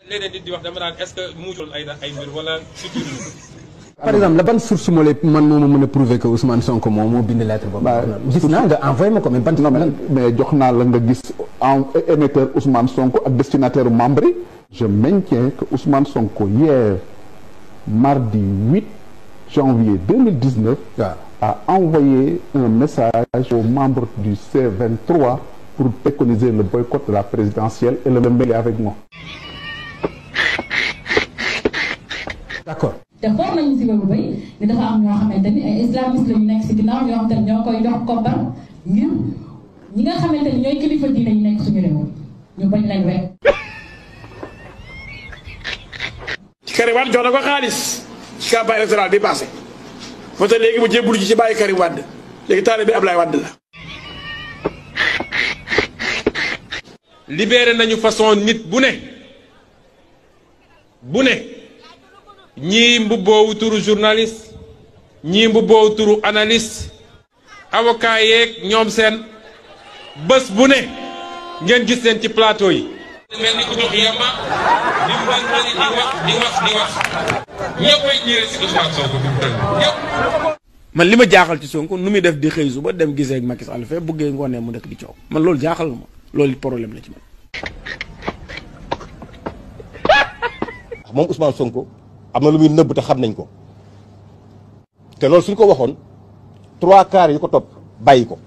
léeg-léeg nit di wax dama naan est-ce que muucul ay ay mbir wala futur par exemple la ban source moo lay man moo ma mën a prouver que Ousmane Sonko moom moo bind lettre boobu. gis naa nga envoyé ma ko mais ban. non mais mais jox naa la nga gis en émetteur Ousmane Sonko ak destinataire membre yi. je maintiens que Ousmane Sonko hier mardi 8 janvier 2019. waaw a envoyé un message aux membres du C23 pour préconiser le boycott de la présidentielle et le mêler avec moi. d'accord. te xool nañu si boobu bay ni dafa am ñoo xamante ni ay islamiste la ñu nekk si ginnaaw ñoo xamante ni ñoo koy jox koppar ngir ñi nga xamante ni ñooy kilifa diine yi nekk suñu réew ñu bañ leen wekk. ci Karim Wade jox na ko xaalis ci campagne électorale bi passé moo tax léegi mu jébbulu ji ci bàyyi Karim Wade léegi taalibe bi Ablaye Wade la. libéré nañu façon nit bu ne bu ne ñii mbubboowu turu journaliste ñii mbubboowu turu analyste avocat yeeg ñoom seen bés bu ne ngeen gis leen ci plateau yi. mel ni ku jox yàmba di wax di wax di wax ñëppay ñëwee si Ousmane Sonko bi mu toll ñëpp. man li ma jaaxal ci Sonko nu muy def di xëy suba dem gisee ak Macky Sall fee buggee ngoonee mu dëkk di coow man loolu jaaxal na ma loolu problème la ci man. moom Ousmane Sonko am na lu muy nëbb te xam nañ ko te loolu suñ ko waxoon trois quarts yi ko topp bàyyi ko.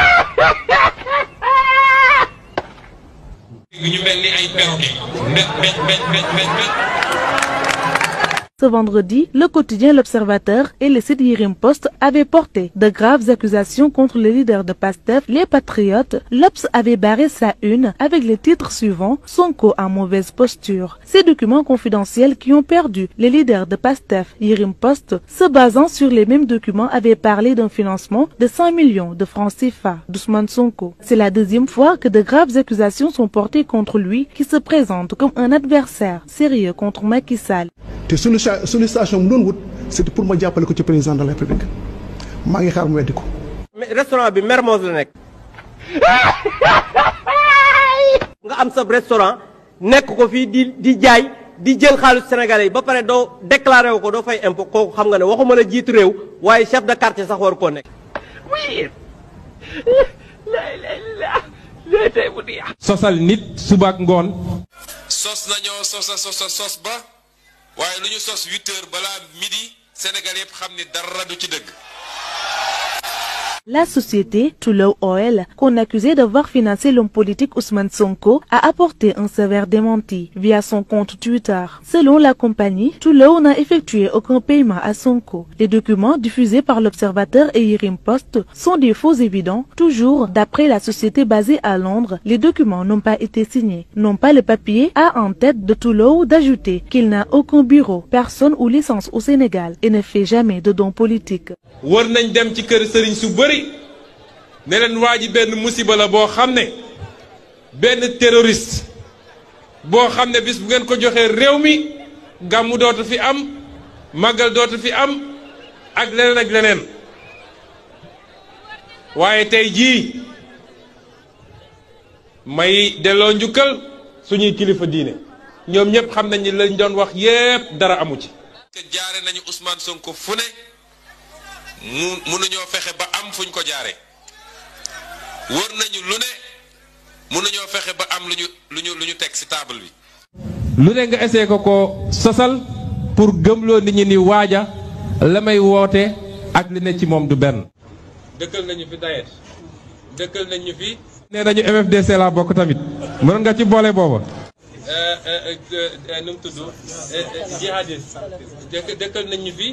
ñu mel ni ay perroquet mbéj mbéj mbéj mbéj mbéj mbéj. Ce vendredi, le quotidien L'Observateur et le site Yirim Post avaient porté de graves accusations contre le leader de PASTEF, les Patriotes. L'Obs avait barré sa une avec les titres suivants Sonko en mauvaise posture. Ces documents confidentiels qui ont perdu les leaders de PASTEF, Yirim Post, se basant sur les mêmes documents, avaient parlé d'un financement de 100 millions de francs CFA d'Ousmane Sonko. C'est la deuxième fois que de graves accusations sont portées contre lui, qui se présente comme un adversaire sérieux contre Macky Sall. te sollicitation mu doon wut c'était pour ma jàppale ko ci président de la république maa ngi xaar mu weddi ko. restaurant bi Mermoz la nekk. nga am sa restaurant nekk ko fii di di jaay di jël xaalis sénégalais yi ba pare doo déclaré wu ko doo fay impôt kooku xam nga ne waxuma la jiitu réew waaye chef de quartier sax war koo nekk. oui. sosal nit suba ak ngoon. sos nañoo sosa sosa sos ba. waaye lu ñu sos huit heures balaa midi Sénégal yëpp xam ni dara du ci dëgg. La société Tullow Oil, qu'on accusait d'avoir financé l'homme politique Ousmane Sonko, a apporté un sévère démenti via son compte Twitter. Selon la compagnie, Tullow n'a effectué aucun paiement à Sonko. Les documents diffusés par l'Observateur et Yirim Post sont des faux évidents. Toujours d'après la société basée à Londres, les documents n'ont pas été signés. Non pas le papier a en tête de Tullow d'ajouter qu'il n'a aucun bureau, personne ou licence au Sénégal et ne fait jamais de dons politiques. war nañ dem ci kër sëriñ su bëri ne leen waa ji benn musiba la boo xam ne benn terroriste boo xam ne bis bu ngeen ko joxee réew mi gàmmu dootu fi am màggal dootu fi am ak leneen ak leneen waaye tey jii may delloo njukkal suñuy kilifa diine ñoom ñëpp xam nañ ni lañ doon wax yépp dara amu ci. jaare nañu Ousmane Sonko fu ne mu mënuñoo fexe ba am fuñ ko jaare wër nañu lu ne mënuñoo fexe ba am lu ñu lu ñu lu ñu teg ci table bi. lu ne nga essayé ko ko sosal pour gëmloo nit ñi ni waaja la may woote ak li ne ci moom du benn. dëkkal nañu fi Daesh dëkkal nañu fi. nee nañu MFDC laa bokk tamit mënoon nga ci boole booba. nu mu tudd jihadiste dëkkal nañu fi.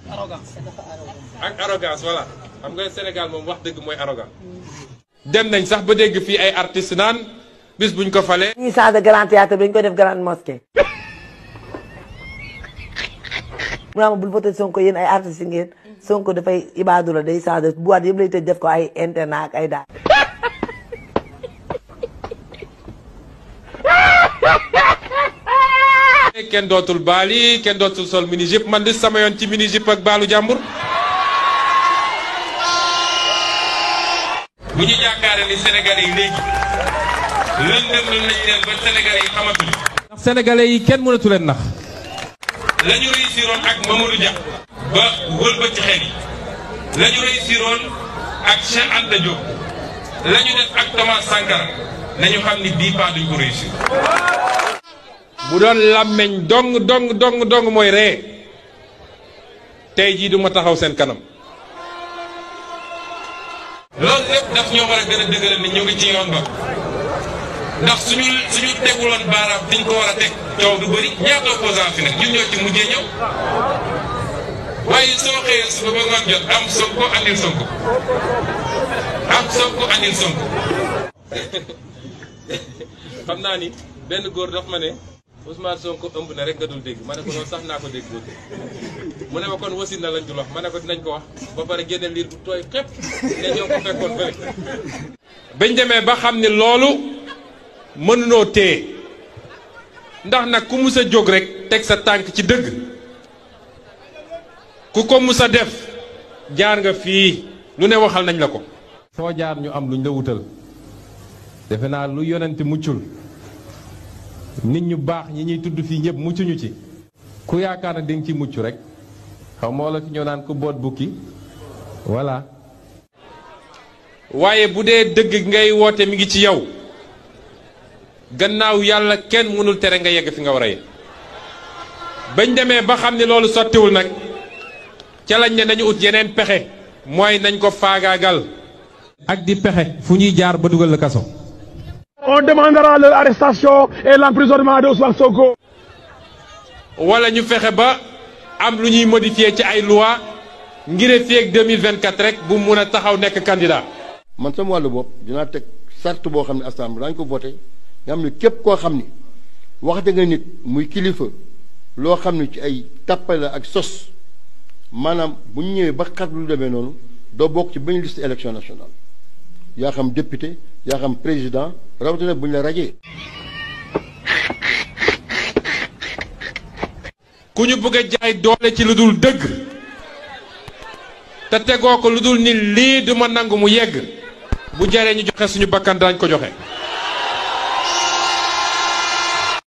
ak arrogance voilà xam nga Sénégal moom wax dëgg mooy arrogant dem nañ sax ba dégg fii ay artistes naan bis buñ ko falee. ñuy changé grand théâtre bi dañ koy def grande mosquée. mu naa ma bul voté Sonko yéen ay artistes yi ngeen Sonko dafay ibaadu la day changé boîte yëpp lay tëj def ko ay internat ak ay daal. kenn dootul baali kenn dootul sol mini jupe man di sama yoon ci mini jupe ak baalu jàmbur. bu ñu yaakaaree ni Sénégalais yi léegi lëndëm nañ leen ba Sénégalais yi xamatuñu. ndax sénégalais yi kenn mënatu leen nax. la ñu réussiroon ak Mamadou Dia. ba wëlbati xel yi. la ñu réussiroon ak Cheikh Anta Diop. la ñu def ak Thomas Sankara. nañu xam ni bii pas duñ ko réussir. bu doon làmmeñ dong dong dong dong mooy ree tey jii du ma taxaw seen kanam. loolu lépp daf ñoo war a gën a dëgëral ni ñu ngi ci yoon ba ndax suñu suñu teguloon baaraam fi ñu ko war a teg coow du bëri ñaata opposant fi nag ñun ñoo ci mujjee ñëw waaye soo xëyee suba ba ngoon jot am Sonko andil Sonko am Sonko andil Sonko xam naa ni benn góor daf ma ne Ousmane Sonko ëmb na rek nga dul dégg ma ne ko noonu sax naa ko dégg mu ne ma kon wasin na lañ dul wax ma ne ko dinañ ko wax ba pare génne liir bu tooy xepp ne ñoo ko fekkoon fële bañ demee ba xam ne loolu mënunoo téye ndax nag ku mus a jóg rek teg sa tànk ci dëgg ku ko mus a def jaar nga fii lu ne waxal nañ la ko foo jaar ñu am luñ la wutal defe naa lu yonent muccul nit ñu baax ñi ñuy tudd fii ñëpp muccuñu ci ku yaakaar na di nga ci mucc rek xaw moo la fi ñëw naan ku boot bukki voilà waaye bu dee dëgg ngay woote mi ngi ci yow gannaaw yàlla kenn mënul tere nga yegg fi nga war a yegg bañ demee ba xam ne loolu sottiwul nag ca lañ ne nañu ut yeneen pexe mooy nañ ko faagaagal ak di pexe fu ñuy jaar ba dugal la kaso On demandera leur arrestation et l'emprisonnement de Ousmane Sonko. wala ñu fexe ba am lu ñuy modifier ci ay loi ngir fii ak 2024 rek bu mun a taxaw nekk candidat. man sama wàllu bopp dinaa teg sart boo xam ne assemblée daañu ko voté nga xam ne képp koo xam ni waxte nga nit muy kilifa loo xam ne ci ay tàppale ak sos maanaam bu ñu ñëwee ba xat lu demee noonu doo bokk ci benn liste élection nationale yaa xam député yaa xam président rawatina bu ñu la rajee. ku ñu bëgg a jaay doole ci lu dul dëgg te tegoo ko lu dul ni lii duma nangu mu yegg bu jaree ñu joxe suñu bakkan daañ ko joxe